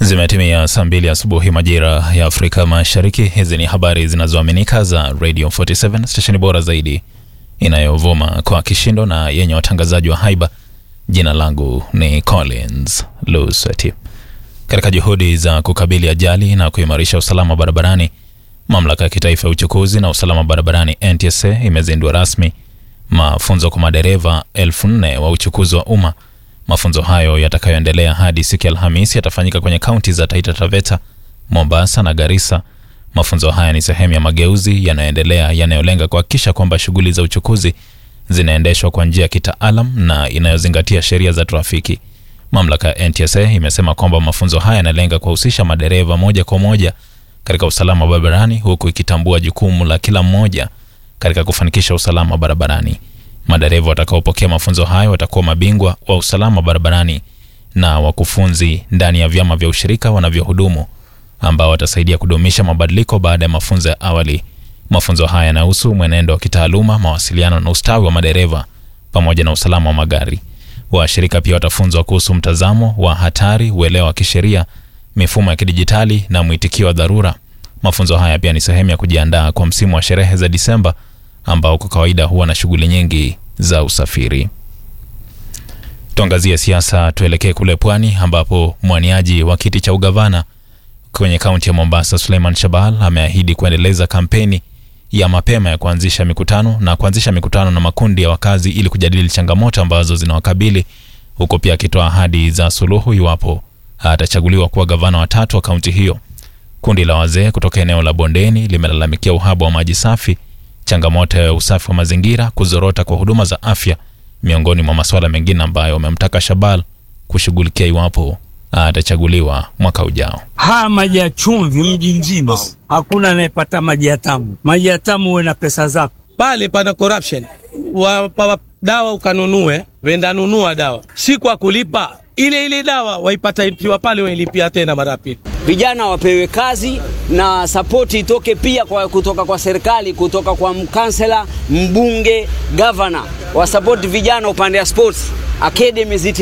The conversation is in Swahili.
Zimetimia saa mbili asubuhi majira ya Afrika Mashariki. Hizi ni habari zinazoaminika za Radio 47 stesheni bora zaidi inayovuma kwa kishindo na yenye watangazaji wa haiba. Jina langu ni Collins Luseti. Katika juhudi za kukabili ajali na kuimarisha usalama barabarani, mamlaka ya kitaifa ya uchukuzi na usalama barabarani NTSA imezindua rasmi mafunzo kwa madereva elfu nne wa uchukuzi wa umma. Mafunzo hayo yatakayoendelea hadi siku ya Alhamisi yatafanyika kwenye kaunti za Taita Taveta, Mombasa na Garissa. Mafunzo haya ni sehemu ya mageuzi yanayoendelea yanayolenga kuhakikisha kwamba shughuli za uchukuzi zinaendeshwa kwa njia ya kitaalam na inayozingatia sheria za trafiki. Mamlaka ya NTSA imesema kwamba mafunzo haya yanalenga kuwahusisha madereva moja kwa moja katika usalama barabarani, huku ikitambua jukumu la kila mmoja katika kufanikisha usalama barabarani. Madereva watakaopokea mafunzo hayo watakuwa mabingwa wa usalama barabarani na wakufunzi ndani ya vyama vya ushirika wanavyohudumu ambao watasaidia kudumisha mabadiliko baada ya mafunzo ya awali. Mafunzo haya yanahusu mwenendo wa kitaaluma, mawasiliano na ustawi wa madereva pamoja na usalama wa magari. Washirika pia watafunzwa kuhusu mtazamo wa hatari, uelewa wa kisheria, mifumo ya kidijitali na mwitikio wa dharura. Mafunzo haya pia ni sehemu ya kujiandaa kwa msimu wa sherehe za Disemba ambao kwa kawaida huwa na shughuli nyingi za usafiri. Tuangazie siasa, tuelekee kule pwani ambapo mwaniaji wa kiti cha ugavana kwenye kaunti ya Mombasa, Suleiman Shabal ameahidi kuendeleza kampeni ya mapema ya kuanzisha mikutano na kuanzisha mikutano na makundi ya wakazi ili kujadili changamoto ambazo zinawakabili, huko pia akitoa ahadi za suluhu iwapo atachaguliwa kuwa gavana wa tatu wa kaunti hiyo. Kundi la wazee kutoka eneo la Bondeni limelalamikia uhaba wa maji safi, changamoto ya usafi wa mazingira, kuzorota kwa huduma za afya, miongoni mwa masuala mengine ambayo wamemtaka Shabal kushughulikia iwapo atachaguliwa mwaka ujao. Haya maji ya chumvi mji mzima hakuna anayepata maji ya tamu. Maji ya tamu huwe na pesa zako. Pale pana corruption, wapa dawa ukanunue, wenda nunua dawa, si kwa kulipa ile ile dawa waipata ikiwa pale, wailipia tena mara pili. Vijana wapewe kazi na sapoti itoke pia kwa kutoka kwa serikali, kutoka kwa mkansela, mbunge, gavana, wasapoti vijana upande ya sports academy